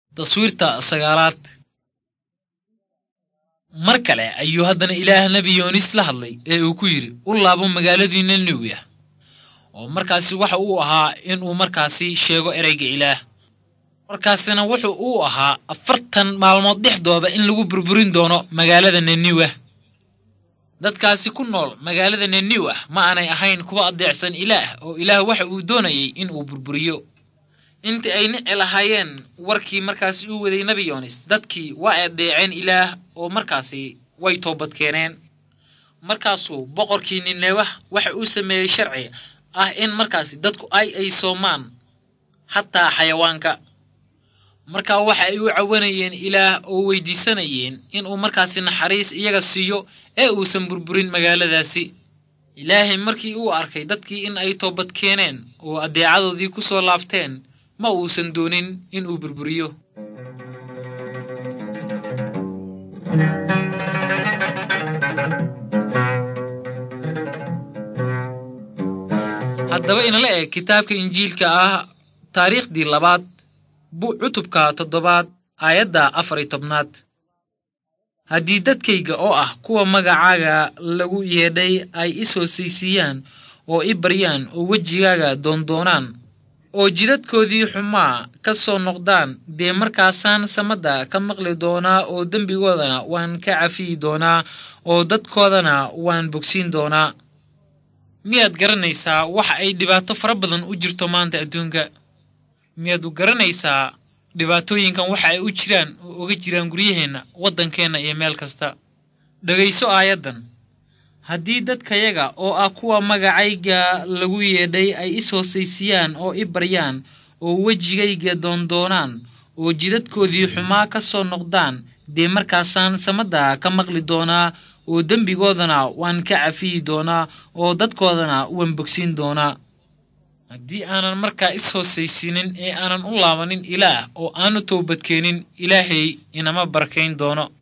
taswiirta sagaalaad mar kale ayuu haddana ilaah nebi yoonis la hadlay ee uu ku yidhi u laabo magaaladii niniwi ah oo markaasi waxa uu ahaa inuu markaasi sheego ereyga ilaah markaasina wuxuu uu ahaa afartan maalmood dhexdooda in lagu burburin doono magaalada niniwah dadkaasi ku nool magaalada niniwah ma aanay ahayn kuwa adeecsan ilaah oo ilaah waxa uu doonayay in uu burburiyo intii ay nici lahaayeen warkii markaasi uu waday nebi yoonis dadkii waa ay adeeceen ilaah oo markaasi way toobad keeneen markaasuu boqorkii ninewah waxa uu sameeyey sharci ah in markaasi dadku ay ay soomaan xataa xayawaanka markaa waxa ay u cawanayeen ilaah oo weydiisanayeen inuu markaasi naxariis iyaga siiyo ee uusan burburin magaaladaasi ilaahay markii uu arkay dadkii in ay toobad keeneen oo addeecadoodii ku soo laabteen ma uusan doonin inuu burburiyo haddaba inala eg kitaabka injiilka ah taariikhdii labaad bu cutubka toddobaad aayadda afar iyo tobnaad haddii dadkayga oo ah kuwa magacaaga lagu yeedhay ay is hoosaysiiyaan oo i baryaan oo wejigaaga doondoonaan oo jidadkoodii xumaa ka soo noqdaan dee markaasaan samadda ka maqli doonaa oo dembigoodana waan ka cafiyi doonaa oo dadkoodana waan bogsiin doonaa miyaad garanaysaa waxa ay dhibaato fara badan u jirto maanta adduunka miyaad u garanaysaa dhibaatooyinkan waxa ay u jiraan oo oga jiraan guryaheenna waddankeenna iyo meel kasta dhegayso aayaddan haddii dadkayaga oo ah kuwa magacayga lagu yeedhay ay is hoosaysiiyaan oo i baryaan oo wejigayga doondoonaan oo jidadkoodii xumaa ka soo noqdaan dee markaasaan samadda ka maqli doonaa oo dembigoodana waan ka cafiyi doonaa oo dadkoodana waan bogsiin doonaa haddii aanan markaa is hoosaysiinin ee aanan u laabanin ilaah oo aanu toobadkeenin ilaahay inama barkayn doono